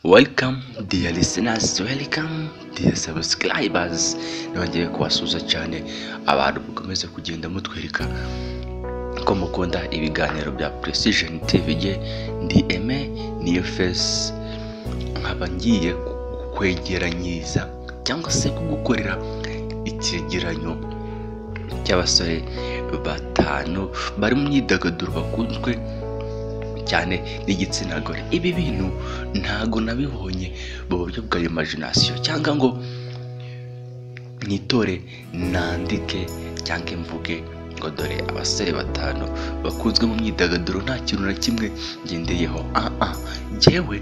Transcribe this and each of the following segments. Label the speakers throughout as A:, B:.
A: Welcome dear listeners, welcome dear subscribers. Nongeye kubasuhuza cyane abantu mukomeze kugenda mutwereka ko mukunda ibiganiro bya Precision TVG ndi Aime niyo face nkaba ngiye kukwegeranyiriza cyangwa se kugukorera icyegeranyo cy'abasore batanu bari mu myidagaduro bakunzwe cyane n'igitsina gore ibi bintu ntago nabibonye mu buryo bwa imagination cyangwa ngo mwitore nandike cyangwa mvuge ngo dore abasore batanu bakunzwe mu myidagaduro nta kintu na kimwe ngendeyeho ah ah njyewe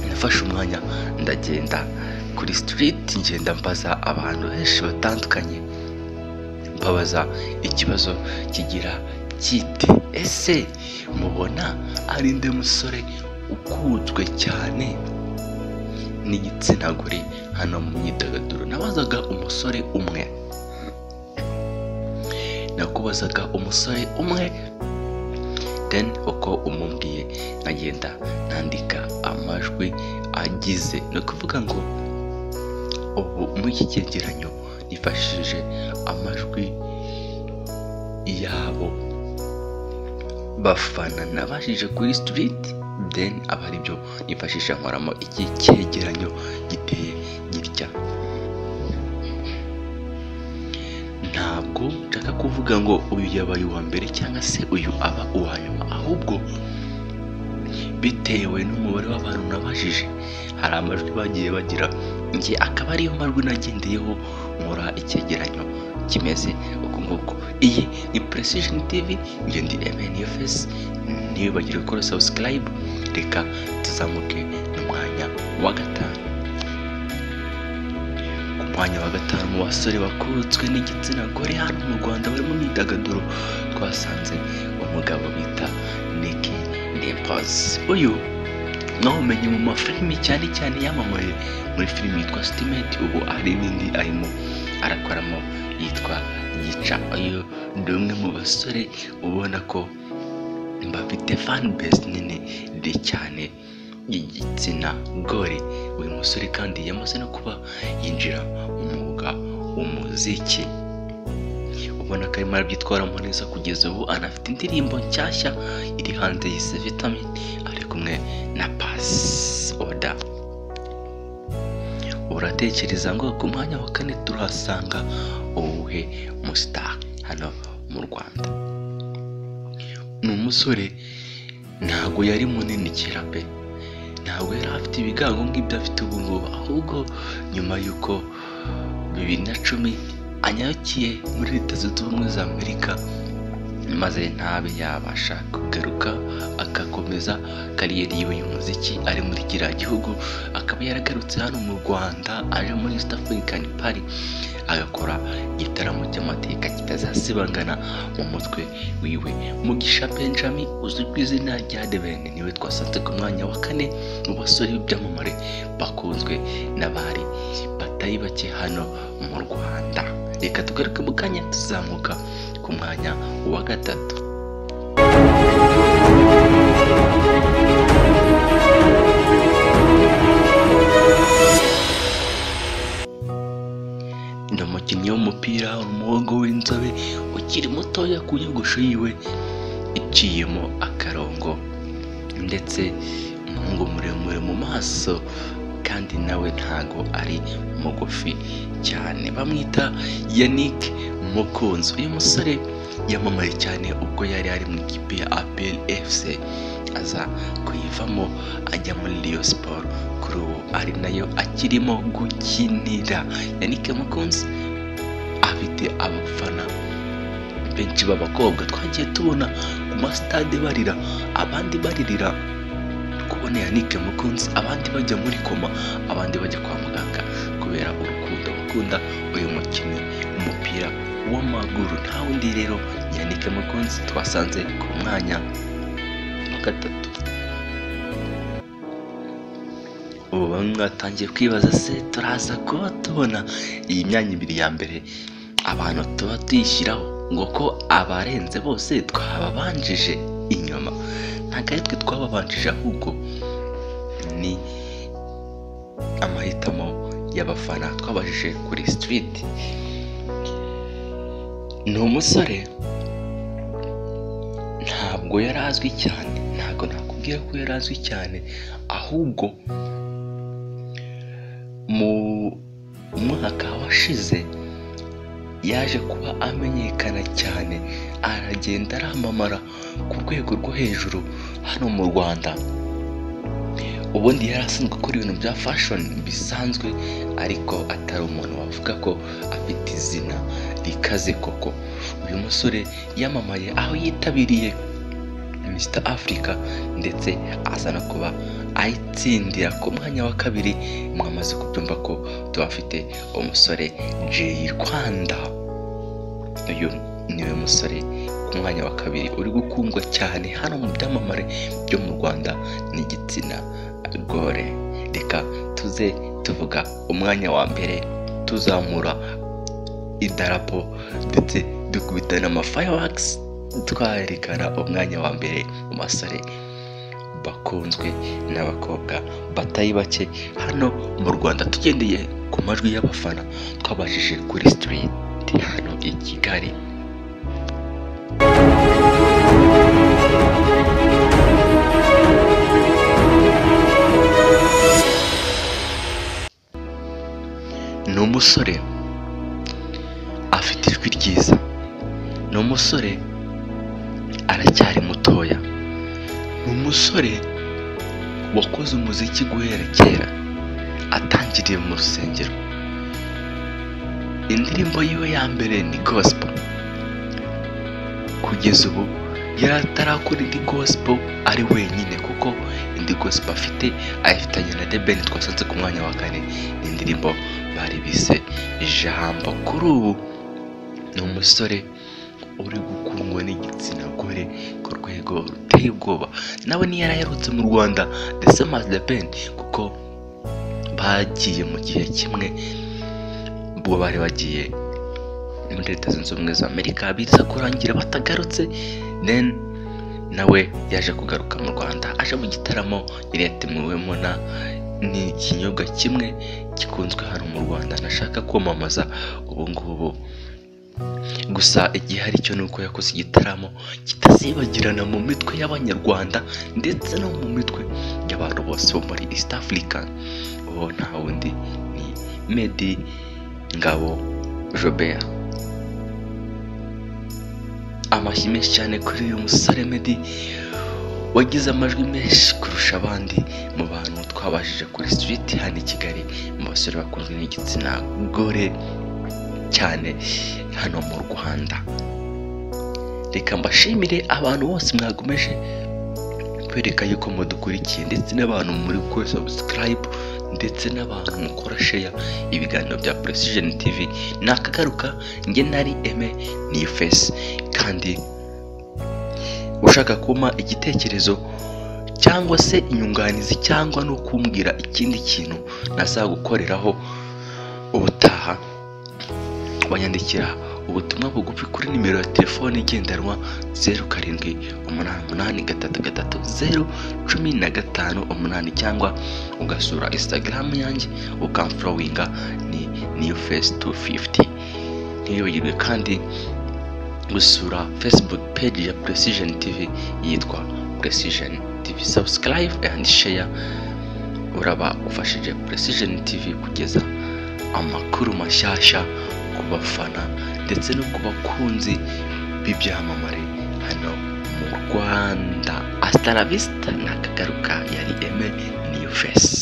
A: nafashe umwanya ndagenda kuri street ngenda mbaza abantu benshi batandukanye mbabaza ikibazo kigira kiti ese mubona ari nde musore ukunzwe cyane n'igitsina gore hano mu myidagaduro nabazaga umusore umwe nakubazaga umusore umwe then uko umubwiye nkagenda nandika amajwi agize ni ukuvuga ngo ubu muri iki cyegeranyo nifashishije amajwi yabo bafana nabashije kuri street then aba aribyo nifashisha nkoramo iki cyegeranyo giteye gitya ntabwo nshaka kuvuga ngo uyu yabaye uwa mbere cyangwa se uyu aba uwa nyuma ahubwo bitewe n'umubare w'abantu nabajije hari amajwi bagiye bagira njye akaba ariyo majwi nagendeyeho nkora icyegeranyo kimeze uku nguku iyi ni precision tv njye ndi mnfs ntibibagire gukora subscribe reka tuzamuke n'umwanya wa gatanu ku mwanya wa gatanu mu basore bakunzwe n'igitsina gore hano mu rwanda bari mu myidagaduro twasanze umugabo bita niki nimpazi uyu mwawumenye mu mafilimi cyane cyane yamamaye muri filimi yitwa sitimenti ubu hari n'indi arimo arakoramo yitwa yica uyu ni umwe mu basore ubona ko bafite fan base nini ndi cyane y'igitsina gore uyu musore kandi yamaze no kuba yinjira mu mwuga w'umuziki ubona ko arimo arabyitwaramo neza kugeza ubu anafite indirimbo nshyashya iri hanze yise vitamin ari kumwe na pasi oda uratekereza ngo ku mwanya wa kane turahasanga uwuhe mustar hano mu rwanda ni umusore ntabwo yari munini kera pe ntabwo yari afite ibigango nk'ibyo afite ubu ngubu ahubwo nyuma y'uko bibiri na cumi anyarukiye muri leta zunze ubumwe za amerika maze ntabe yabasha kugaruka agakomeza kariyeri yiwe y'umuziki ari muri kiriya gihugu akaba yaragarutse hano mu rwanda aje muri east african party agakora igitaramo cy'amateka kitazasibangana mu mutwe wiwe mugisha benjamin uzwi ku izina rya debene niwe twasanze ku mwanya wa kane mu basore b'ibyamamare bakunzwe n'abari batari bake hano mu rwanda reka tugaruke mu kanya tuzamuka ku mwanya wa gatatu ni umukinnyi w'umupira umuhungu w'inzobe ukiri mutoya ku nyogosho yiwe iciyemo akarongo ndetse umuhungu muremure mu maso kandi nawe ntago ari mugufi cyane bamwita yannick mukunzi uyu musore yamamaye cyane ubwo yari ari mu ikipe ya apel fc aza kuyivamo ajya muri Rayon siporo kuri ubu ari nayo akirimo gukinira yannick mukunzi afite abafana benshi b'abakobwa twagiye tubona ku masitade barira abandi baririra kubona yannick mukunzi abandi bajya muri koma abandi bajya kwa muganga kubera urukundo bakunda uyu mukinnyi w'umupira w'amaguru nta wundi rero yannick mukunzi twasanze ku mwanya wa gatatu ubu bamwe batangiye kwibaza se turaza kuba tubona iyi myanya ibiri ya mbere abantu tuba tuyishyiraho ngo ko abarenze bose twababanjije inyuma ntabwo ari twe twababanjije ahubwo ni amahitamo y'abafana twabajije kuri sitiriti ni umusore ntabwo yari azwi cyane ntabwo nakubwira ko yari azwi cyane ahubwo mu mwaka washize yaje kuba amenyekana cyane aragenda aramamara ku rwego rwo hejuru hano mu rwanda ubundi yari asanzwe akora ibintu bya fashoni bisanzwe ariko atari umuntu wavuga ko afite izina rikaze koko uyu musore yamamaye aho yitabiriye misita afurika ndetse aza no kuba ayitsindira ku mwanya wa kabiri mwamaze kubyumva ko tubafite umusore jeyi rwanda uyu niwe musore ku mwanya wa kabiri uri gukundwa cyane hano mu byamamare byo mu rwanda n'igitsina gore reka tuze tuvuga umwanya wa mbere tuzamura idarapo ndetse dukubita n'amafayawakisi twerekana umwanya wa mbere mu basore bakunzwe n'abakobwa batari bake hano mu rwanda tugendeye ku majwi y'abafana twabajije kuri sitiriti hano i kigali ni umusore afite ijwi ryiza ni umusore aracyari mutoya ni umusore wakoze umuziki guhera kera atangiriye mu rusengero indirimbo yiwe ya mbere ni gosipo kugeza ubu yari atarakora indi gosipo ari wenyine kuko indi gosipo afite ayifitanye na debeni twasanze ku mwanya wa kane ni indirimbo bari bise ijambo kuri ubu ni umusore uri gukundwa n'igitsina gore ku rwego ruteye ubwoba nawe niyo yari aherutse mu rwanda ndetse mazi de pen kuko bagiye mu gihe kimwe ubwo bari bagiye muri leta zunze ubumwe za amerika biza kurangira batagarutse then nawe yaje kugaruka mu rwanda aje mu gitaramo yari yatemuwemo na ni ikinyobwa kimwe gikunzwe hano mu rwanda ntashaka kwamamaza ubu ngubu gusa igihari cyo ni uko yakoze igitaramo kitazibagirana mu mitwe y'abanyarwanda ndetse no mu mitwe y'abantu bose bo muri east africa uwo nta wundi ni medi ngabo jobert amashyi menshi cyane kuri uyu musore medi wagize amajwi menshi kurusha abandi mu bantu twabajije kuri street hano i kigali mu basore bakunzwe n'igitsina gore cyane hano mu rwanda reka mbashimire abantu bose mwakomeje kwereka yuko mudukurikiye ndetse n'abantu muri gukora sabusikarayibu ndetse n'abantu mukora sheya ibiganiro bya puresijeni tivi nakagaruka njye nari eme ni fesi kandi ushaka kumpa igitekerezo cyangwa se inyunganizi cyangwa no kumbwira ikindi kintu nazagukoreraho ubutaha wanyandikira ubutumwa bugufi kuri nimero ya telefone igendanwa zeru karindwi umunani umunani gatatu gatatu zeru cumi na gatanu umunani cyangwa ugasura instagram yanjye ukamforowinga ni new face 250 ntiwibagirwe kandi gusura facebook page ya precision tv yitwa precision tv subscribe and share uraba ufashije precision tv kugeza amakuru mashyashya ku bafana ndetse no ku bakunzi b'ibyamamare hano mu rwanda asitaravista nakagaruka yari eme niyu fesi